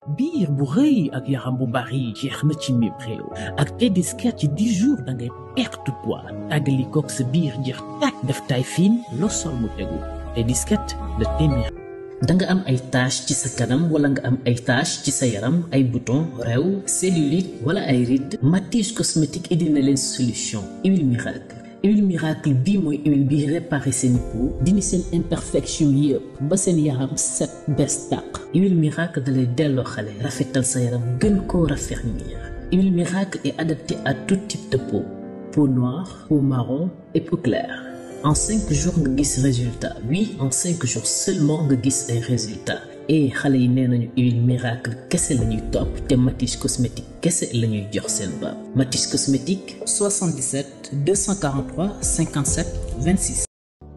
biir bu rëy ak yaram bu bari jeex na ci mim réew ak Tediscat ci 10 jours da ngay perte poids tàggali koog sa biir jeex tàkk def taay fiin loo sol mu tegu Tediscat de téeméer da nga am ay tache ci sa kanam wala nga am ay tache ci sa yaram ay bouton réew cellulite wala ay rides Matisse cosmétique indi na leen solution huile miracle huile miracle bii mooy huile bi réparé seen peau dindi seen imperfection yëpp ba seen yaram set bees tàq huile miracle dalay delloo xale rafetal sa yaram gën koo raffermir huile miracle est adaptée à tout type de peau peau noire peau marron et peau claire en cinq jours nga gis résultat oui en cinq jours seulement nga gis ay résultats et xale yi nee nañu huile miracle kese la ñuy topp te Matisse cosmétique kese la ñuy jox seen baab Matisse cosmétique 77 243 57 26.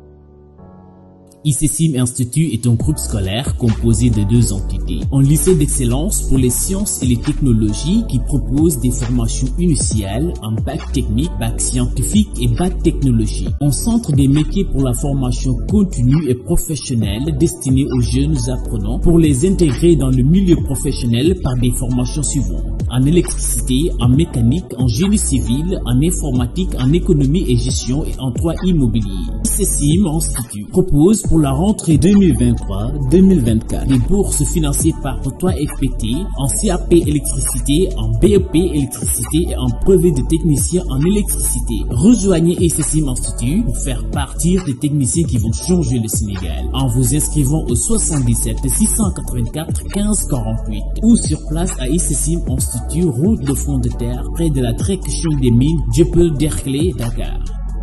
ICSIM Institut est un groupe scolaire composé de deux entités. Un lycée d'excellence pour les sciences et les technologies qui propose des formations initiales en bac technique, bac scientifique et bac technologie. Un centre des métiers pour la formation continue et professionnelle destiné aux jeunes apprenants pour les intégrer dans le milieu professionnel par des formations suivantes. En électricité, en mécanique, en génie civil, en informatique, en économie et gestion et en droit immobilier. ICSIM Institut propose pour la rentrée 2023-2024 des bourses financées par 3FPT en CAP électricité, en BEP électricité et en brevet de technicien en électricité. Rejoignez ICSIM Institut pour faire partir des techniciens qui vont changer le Sénégal en vous inscrivant au 77 684 15 48 ou sur place à ICSIM Institut, route de front de terre près de la Tréquechon des mines, Dieuppeul Derklé, Dakar.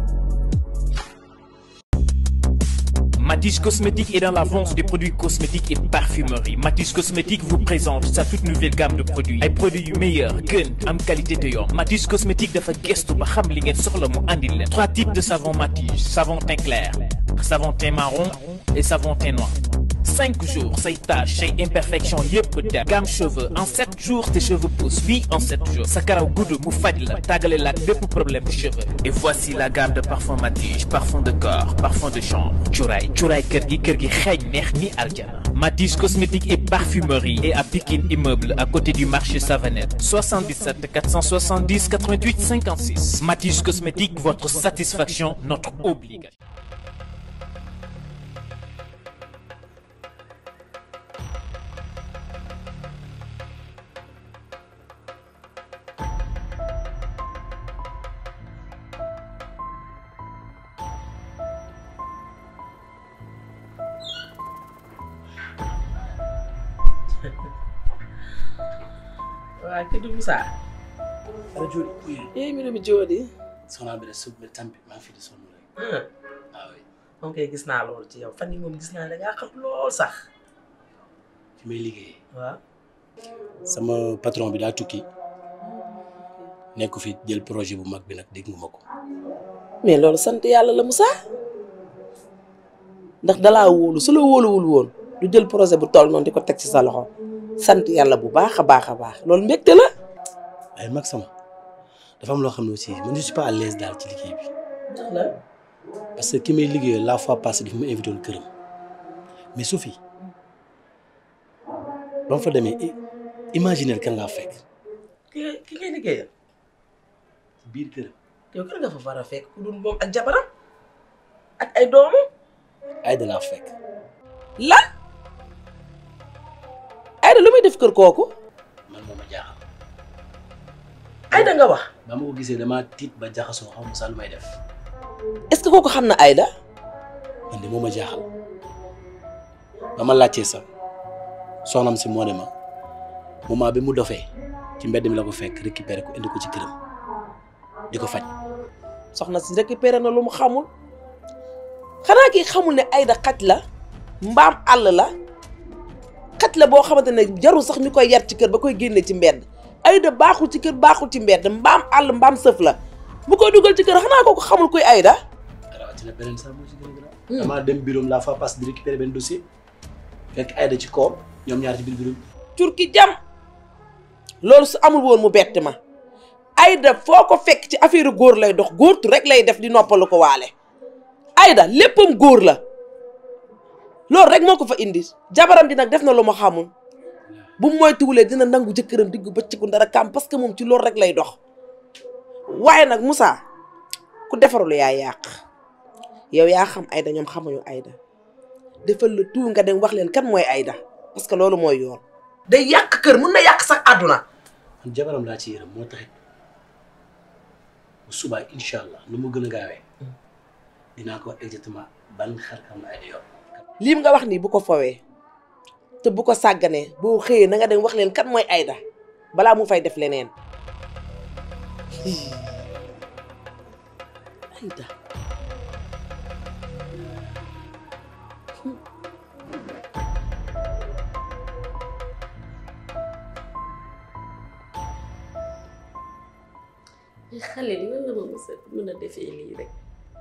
Matisse Cosmétique est dans la vente des produits cosmétiques et parfumerie. Matisse Cosmétique vous présente sa toute nouvelle gamme de produits. ay produits yu meilleur gën am qualité te yomb Matisse Cosmétique dafa gestu ba xam li ngeen soxla mu andil leen. trois types de savon Matisse savon teint clair savon teint marron et savon teint noir. cinq jours say taches say imperfection yëpp dem gamme cheveux en sept jours tes cheveux poussent oui en sept jours sa karaw gudd mu faj la tàggale la bépp problème de cheveux et voici la gamme de parfum Matisse parfum de corps parfum de chambre cuuraay cuuraay kër gi kër gi xeeñ neex ni aljana Matisse cosmétique et parfumerie et à Pikine immeuble à côté du marché Savanette 77 470 88 56 Matisse cosmétique votre satisfaction notre obligation waaw kii Moussa. Ara Joli. eh mi mi Joli. soxna bi de suuf bi tamit maa ngi fi di sonn rek. waaw oui. moom kay gis naa loolu ci yow fan yii moom gis naa da ngaa xam lool sax. fi may liggéeyee. waaw. sama patron bi daa tukki nekk fi jël projet bu mag bi nag dégg nga ma ko. mais loolu sant yàlla la Moussa. ndax dalaa wóolu su la wóoluwul woon du jël projet bu toll noonu di ko teg ci sa loxo sant yàlla bu baax a baax a baax loolu mbégte la. waaye mag sama dafa am loo xam ne aussi man je suis pas à l'aise daal ci liggéey bi ndax la. parce que ki may liggéeyal la fois passée dafa ma invité woon këram mais Sophie ba ma fa demee i- imaginer kan laa fekk ki ngay ki ngay liggéeyal ci biir këram yow kan nga fa war a fekk ku dul moom ak jabaram ak ay doomu. ay da laa fekk lan. Aïda lu muy def kër kooku. man moo ma jaaxal Aïda nga wax. ba ma ko gisee damaa tiit ba jaxasoo xaw ma sax lu may def est-ce que kooku xam na Aïda. man de moo ma jaaxal ba ma laajtee sax soxnam si moo ne ma moment bi mu dofee ci mbedd mi la ko fekk récupéré ko indi ko ci këram di ko faj soxna si récupéré na lu mu xamul xanaa kii xamul ne Aïda xaj la mbaam àll la xaj la boo xamante ne jarul sax ñu koy yar ci kër ba koy génne ci mbedd Aïda baaxul ci kër baaxul ci mbedd mbaam àll mbaam sëf la bu koy dugal ci kër xanaa kooku xamul kuy Aïda rawatina beneen sax moo ci gën a grave damaa dem bureau la fois passée di récupéré benn dossier fekk Aïda ci koom ñoom ñaar ci biir bureau bi curki jam loolu su amul woon mu bett ma Aïda foo ko fekk ci affaire góor lay dox góortu rek lay def di noppalu ko waale Aïda léppam góor la loolu rek moo ko fa indi jabaram ji nag def na lu ma xamul bu moytuwulee dina nangu jëkkëram diggu bëccëgu dara kam parce que moom ci loolu rek lay dox waaye nag Moussa ku defarul yaa yàq yow yaa xam Aïda ñoom xamuñu Aïda defal la tout nga dem wax leen kan mooy Aïda parce que loolu mooy yoon. day yàq kër mun na yàq sax àdduna. man jabaram laa ci yërëm moo taxit bu subaa incha allah nu mu gën a gaawee dinaa ko wax exactement ban xar-xam la Aïda yor. lii nga wax nii bu ko fowee te bu ko sàgganee boo xëyee na nga dem wax leen kan mooy Aïda balaa mu fay def leneen. Aïda. xale li lan la ma mës a mën a defee lii rek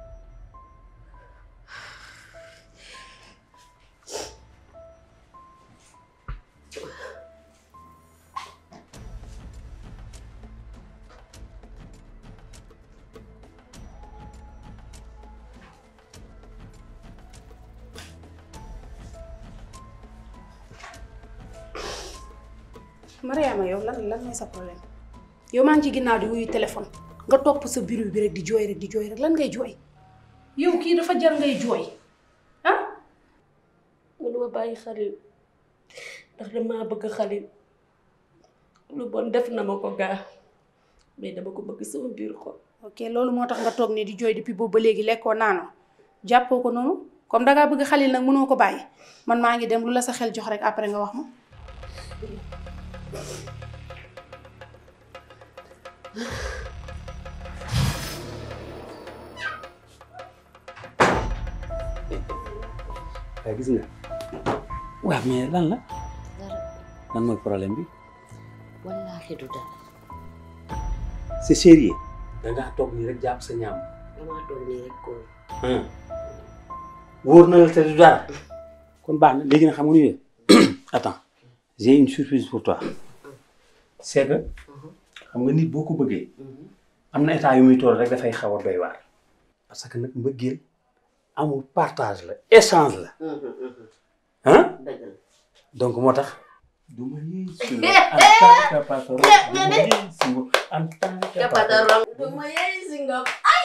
Mariama yow lan lan mooy sa problème yow maa ngi ci ginnaaw di wuyu téléphone nga topp sa bureau bi rek di jooy rek di jooy rek lan ngay jooy yow kii dafa jar ngay jooy ah mënuma bàyyi xalil ndax damaa bëgg xalil lu bon def na ma ko gaa mais dama ko bëgg sama biir xol ok loolu moo tax nga toog ne di jooy depuis boobu ba léegi lekkoo naanoo jàppoo ko noonu comme dangaa bëgg xalil nag mënoo ko bàyyi man maa ngi dem lu la sa xel jox rek après nga wax ma waaye gis nga waaw mais lan la dara lan mooy problème bi wallaahi du dara c'est sérieux da ngaa toog nii rek jàpp sa ñaam damaa toog nii rek ko wóor na la te du dara kon baax na léegi nag xam nga nu attends j'ai une surprise pour toi c'est que xam nga nit boo ko bëggee am na état yu muy toll rek dafay xaw a doy waar parce que nag mbëggeel amul partage la échange la ah dëgg la donc moo tax du ma yëy si nga en tant que patron du ma yëy si nga en tant que patron du ma yey si nga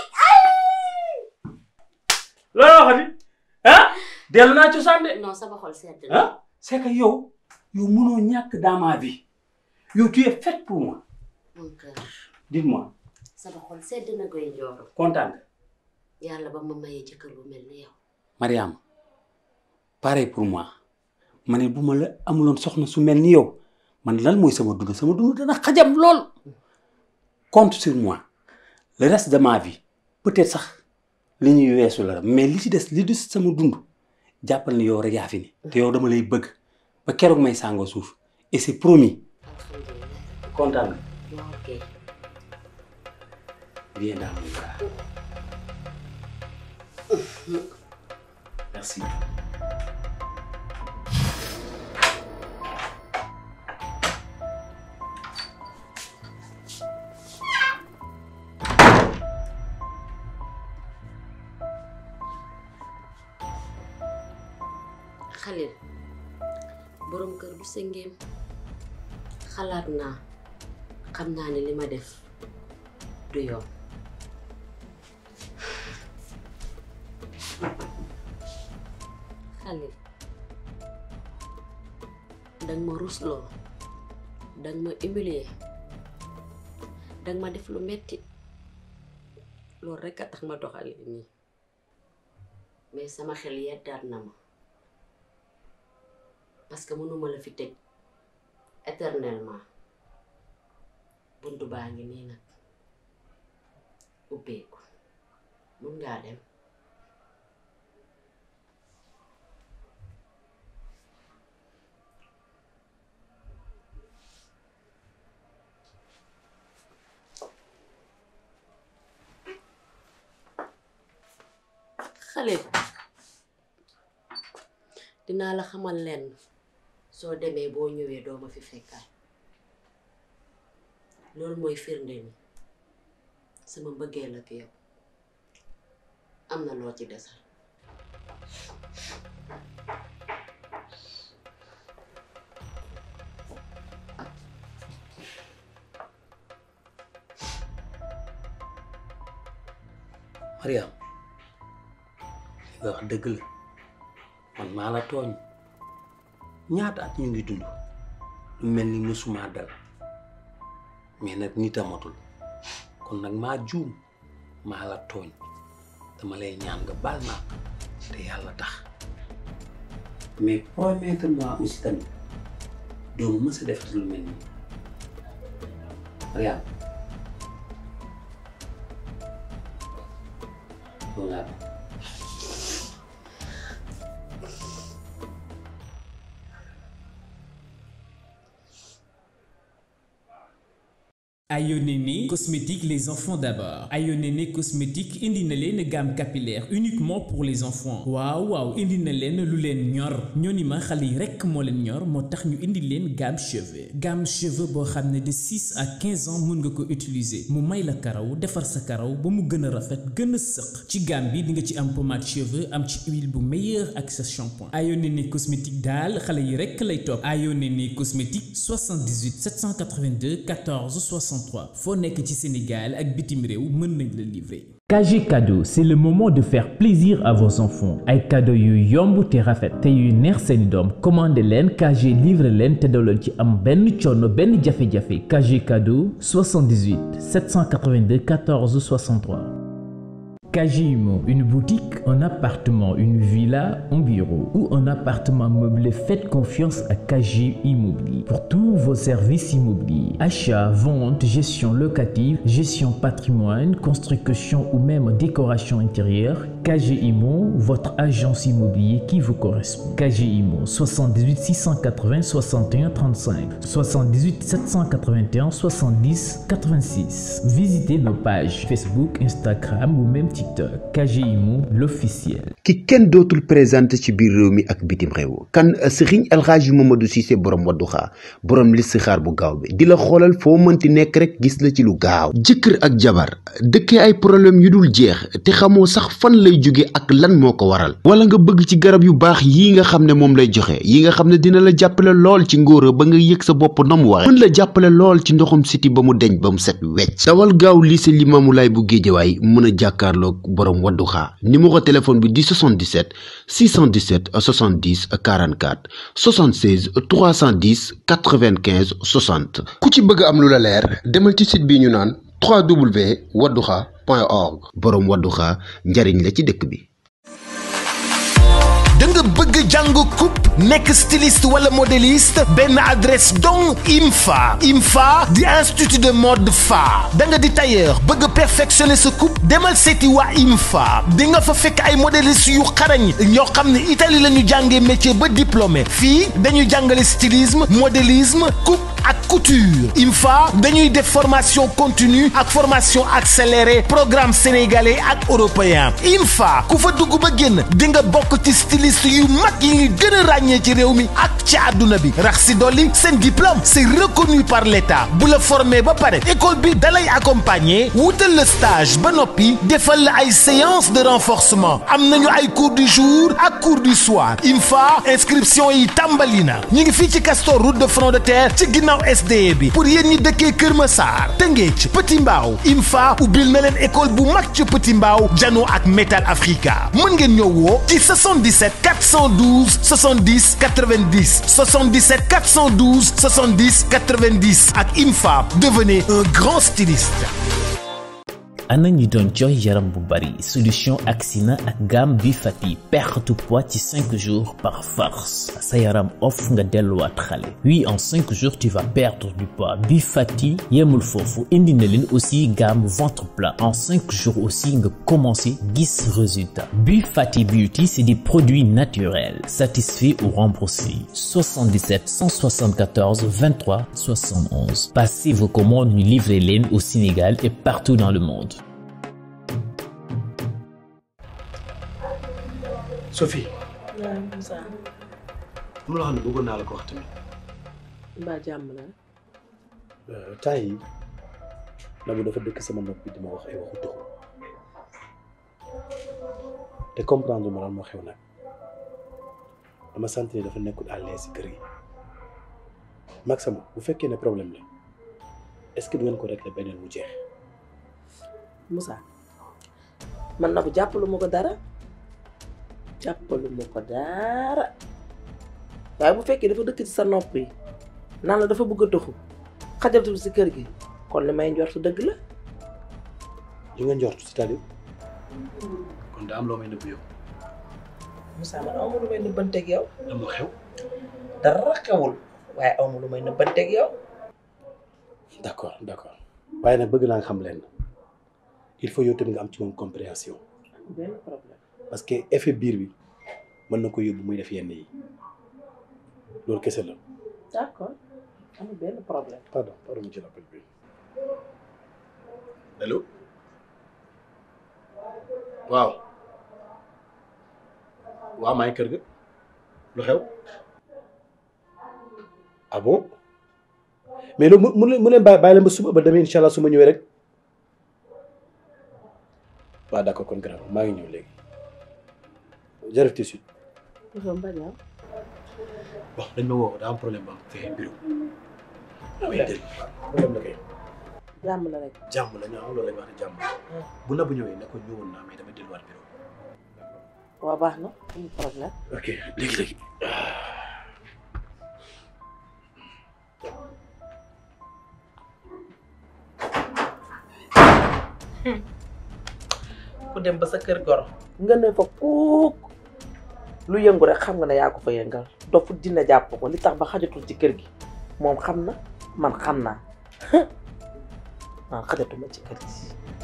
loolu waxati ah dellu naa cosaan de non sama xol sedd na ah c'est que yow yow mënoo ñàkk dans ma vie yow tu es faite pour moi mon cœur dites-moi sama xol sedd na koy njooro kontaan nga yàlla ba ma mayee jëkkër bu mel ni yow Mariam pareil pour moi ma ne bu ma la amuloon soxna su mel ni yow man lan mooy sama dund sama dund dana xajam lool compte sur moi le reste de ma vie peut-être sax li ñuy weesu la mais li ci des li des sama dund jàppal ni yow rek yaa fi ne te yow dama lay bëgg ba keroog may sàngoo suuf et c'est promis alhamdulilah kontaan nga waaw ok Viens dans mon bras. Merci. xalil borom kër du sëngeem xalaat naa xam naa ne li ma def du yoon xalil danga ma rusloo danga ma humilier danga ma def lu metti loolu rekk a tax ma doxale nii mais sama xel yeddaat na ma parce que mënuma la fi tëj éternellement buntu baa ngi nii nag ubbeeku mun ngaa dem xale dinaa la xamal lenn soo demee boo ñëwee doo ma fi fekkaat loolu mooy firnde ni sama mbëggeel ak yow am na loo ci desal Mariam li nga wax dëgg la man maa la tooñ ñaata at ñu ngi dund lu mel ni musuma dal mais nag nit a matul kon nag maa juum maa la tooñ dama lay ñaan nga baal ma te yàlla tax mais promettre-moi aussi tamit doo ma mës a defati lu mel nii Mariam loolu laa bëgg. Ayonene cosmétique les enfants d'abord Ayonene cosmétique indi na leen gamme capillaire uniquement pour les enfants waaw waaw indi na leen lu leen ñor ñooni ma xale yi rekk moo leen ñor moo tax ñu indi leen gamme cheveux gamme cheveux boo xam ne de 6 à 15 ans mun nga ko utiliser mu may la karaw defar sa karaw ba mu gën a rafet gën a sëq ci gamme bi di nga ci am pommade cheveux am ci huile bu meilleur ak sa shampoing Ayonene cosmétique daal xale yi rekk lay topp Ayonene cosmétique 78 782 14 63 foo nekk ci Sénégal ak bitim réew mën nañ la livrer. KG Cadeau, c'est le moment de faire plaisir à vos enfants. ay cadeau yu yomb te rafet te yu neex seeni doom commandé leen KG livre leen te doo leen ci am benn coono benn jafe-jafe KG Cadeau 78 782 14 63. KG Immo, une boutique, un appartement, une villa, un bureau ou un appartement meublé, faites confiance à KG Immobilier. Pour tous vos services immobiliers, achat, vente, gestion locative, gestion patrimoine, construction ou même décoration intérieure, KG Immo, votre agence immobilier qui vous correspond. KG Immo, 78 680 61 35, 78 781 70 86. Visitez nos pages Facebook, Instagram ou même TikTok. KG Immo, l'officiel. ki kenn dootul présenté ci biir réew mi ak bitim réew kan Serigne El Hadji Mamadou Cissé borom Wadduha borom listixaar bu gaaw bi di la xoolal foo mënti nekk rek gis la ci lu gaaw jëkkër ak jabar dëkkee ay problème yu dul jeex te xamoo sax fan lay jóge ak lan moo ko waral wala nga bëgg ci garab yu baax yi nga xam ne moom lay joxe yi nga xam ne dina la jàppale lool ci ngóora ba nga yëg sa bopp na mu waxe mën la jàppale lool ci ndoxum siti ba mu deñ ba mu set wecc dawal gaaw lycée Limamoulaye bu Géejawaay mën a jàkkaarloog borom Wadduha numéro téléphone bi di 77 617 70 44 76 310 95 60 ku ci bëgg am lu la leer demal ci site bi ñu naan www.wadduha.org boroom Wadduha njariñ la ci dëkk bi da nga bëgg jàng coupe nekk styliste wala modéliste benn adresse donc IMFA IMFA di institut de mode fa da nga di tailleur bëgg perfectionner sa coupe demal seeti waa IMFA di nga fa fekk ay modéliste yu xarañ ñoo xam ne Italie la ñu jàngee métier ba diplômé fii dañuy jàngale stylisme modélisme coupe ak couture IMFA dañuy def formation continue ak formation accélérée programme sénégalais ak européen IMFA ku fa dugg ba génn di nga bokk ci styliste yu mag yi ngi gën a ràññee ci réew mi ak ci àdduna bi rax si dolli seen diplôme c'est reconnu par l'État bu la formé ba pare école bi dalay accompagner wutal la stage ba noppi defal la ay séance de renforcement am nañu ay cours du jour ak cours du soir IMFA inscription yi tàmbali na ñu ngi fii ci Castor route de front de terre ci ginnaaw SDE bi pour yéen ñi dëkkee Kër Massar Tëngéej Petit Mbaaw IMFA ubbil na leen école bu mag ci Petit Mbaaw jano ak Metal Africa mën ngeen ñëw woo ci 77 412 70 90 77 412 70 90 ak IMFA devenez un grand styliste. ana ñi doon jooy yaram bu bari solution Axina ak gamme bi fati perte poids ci 5 jours par force sa yaram off nga delluwaat xale oui en 5 jours tu vas perdre du poids bi fati yemul foofu indi na leen aussi gamme ventre plat en 5 jours aussi nga commencé gis résultat bi fati beauty c'est des produits naturels satisfaits ou remboursés 77 174 23 71 passez vos commandes ñu livrer leen au Sénégal et partout dans le monde Sophie waaw Moussa am loo xam ne bëggoon naa la ko wax tamit mbaa jàmm la temps yi Nabou dafa dëkk sama nopp bi di ma wax ay waxu tuxu te comprendre ma lan moo xew nag dama sant ne dafa nekkul à l'aise si kër gi mag sama bu fekkee ne problème la est-ce que du ngeen ko régler beneen mu jeex Moussa man na bu jàppalu ma ko dara jàppalu ma ko dara waaye bu fekkee dafa dëkk ci sa nopp yi naan la dafa bëgg a doxu xajatul si kër gi kon li may njortu dëgg la li nga njort c'est-à-dire kon da am loo may nëbb yow Moussa man awma lu may nëbbanteeg yow lan moo xew dara xewul waaye awma lu may nëbbanteeg yow d'accord d'accord waaye nag bëgg naa nga xam leen il faut yow tamit nga am ci moom compréhension benn problème parce que effet biir bi mën na ko yóbbu muy def yenn yi loolu kese la d'accord amul benn problème pardon pardon mu ci rappel bi allo waaw waaw maa ngi kër ga lu xew ah bon mais loolu mu mu leen mu leen bàyyi bàyyi leen ba suba ba demee incha allah su ma ñëwee rek waaw d'accord kon grave maa ngi ñëw léegi jërëjëf tout de suite dafa mbañaa bon dañ ma woo daa am problème ba am fee bureau damay dégg problème la kay jàmm la rek jàmm la ñu am loolu la ñu wax ne jàmm bu na bu ñëwee ne ko ñëwoon naa mais dama delluwaat bureau waa baax na amul problème ok léegi léegi ku dem ba sa kër goro nga ne fa kuuk lu yëngu rek xam nga ne yaa ko fa yëngal dofu dina jàpp ko li tax ba xajatul ci kër gi moom xam na man xam naa man xajatuma ci kër gi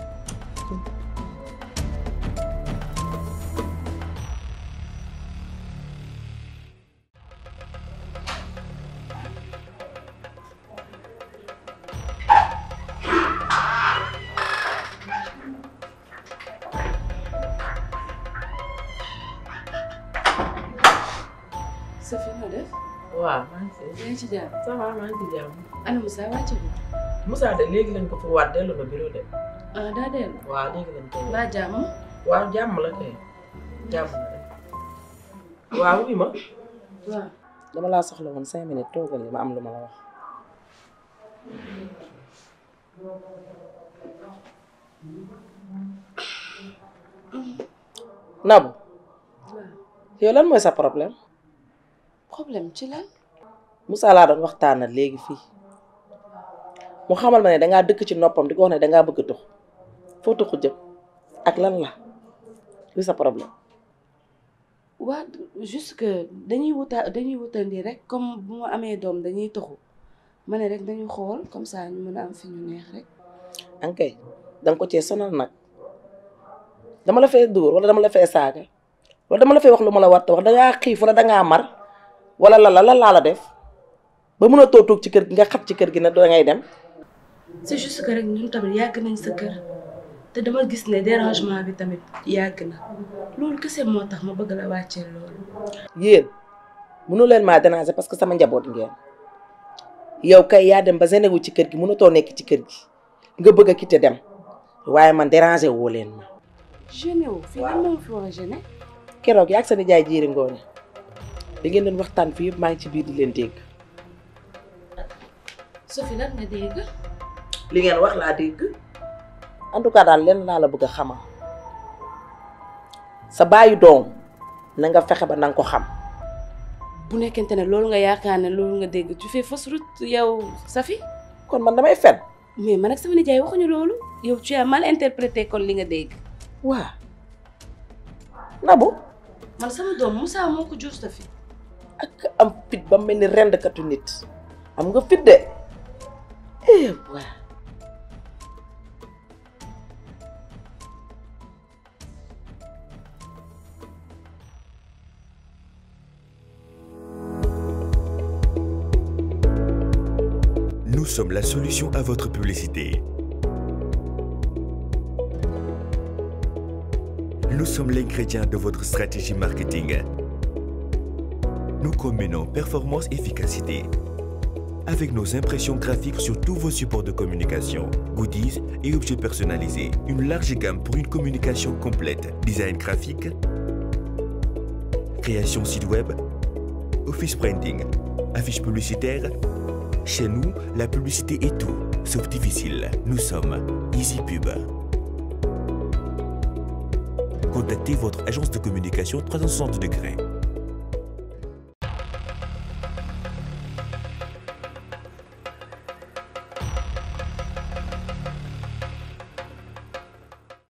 Safi nga def waaw maa ngi fi yaa ngi ci jàmm ça va maa ngi ci jàmm ana Moussa wàcc bi Moussa de léegi lañ ko fa waat dellu na bureau de ah daa dellu waaw léegi lañ ko baa jàmm waaw jàmm la kay jàmm la rek waaw wi ma waaw dama laa soxla woon cinq minutes toogal li ma am lu ma la wax Nabou waaw yow lan mooy sa problème problème ci lan Moussa laa doon waxtaanal léegi fii mu xamal ma ne dangaa dëkk ci noppam di ko wax ne dangaa bëgg a tux foo tuxu jëm ak lan la li sa problème waa juste que dañuy wuta dañuy wutandi rek comme bu ma amee doom dañuy toxu ma ne rek dañuy xool comme ça ñu mën a am fi ñu neex rek ankay danga ko cee sonal nag dama la fee dóor wala dama la fee saaga wala dama la fee wax lu ma la war a wax dangaa xiif wala dangaa mar wala la la lan laa la def ba mën a toog toog ci kër gi nga xat ci kër gi ne dangay dem c'est juste que rek ñun tamit yàgg nañ sa kër te dama gis ne dérangement bi tamit yàgg na loolu kese moo tax ma bëgg la wàccee loolu yéen mënu leen maa déranger parce que sama njaboot ngeen yow kay yaa dem ba genewu ci kër gi mënatoo nekk ci kër gi nga bëgg a quitter dem waaye man déranger woo leen ma gêné wu fii lan moo fi war a gêné keroog yaa ak sa nijaay jiiri ngoone da ngeen doon waxtaan fii yëpp maa ngi ci biir di leen dégg Sophie lan nga dégg li ngeen wax laa dégg en tout cas daal lenn laa la bëgg a xamal sa baayu doom na nga fexe ba na nga ko xam bu nekkente ne loolu nga yaakaar ne loolu nga dégg tu fais fausse route yow Safi kon man damay fen mais man ak sama nijaay waxuñu loolu yow tu as mal interprété kon li nga dégg waa Nabou man sama doom Moussa moo ko jur Safi ak am fit ba mel ni rendkatu nit am nga fit de eh waa Nous sommes la solution à votre publicité. Nous sommes l'ingrédient de votre stratégie marketing. Nous combinons performance et efficacité. Avec nos impressions graphiques sur tous vos supports de communication, goodies et objets personnalisés, une large gamme pour une communication complète, design graphique, création site web, office printing, affiches publicitaires. Chez nous, la publicité est tout, sauf difficile. Nous sommes EasyPub. contactez votre agence de communication 360 degrés.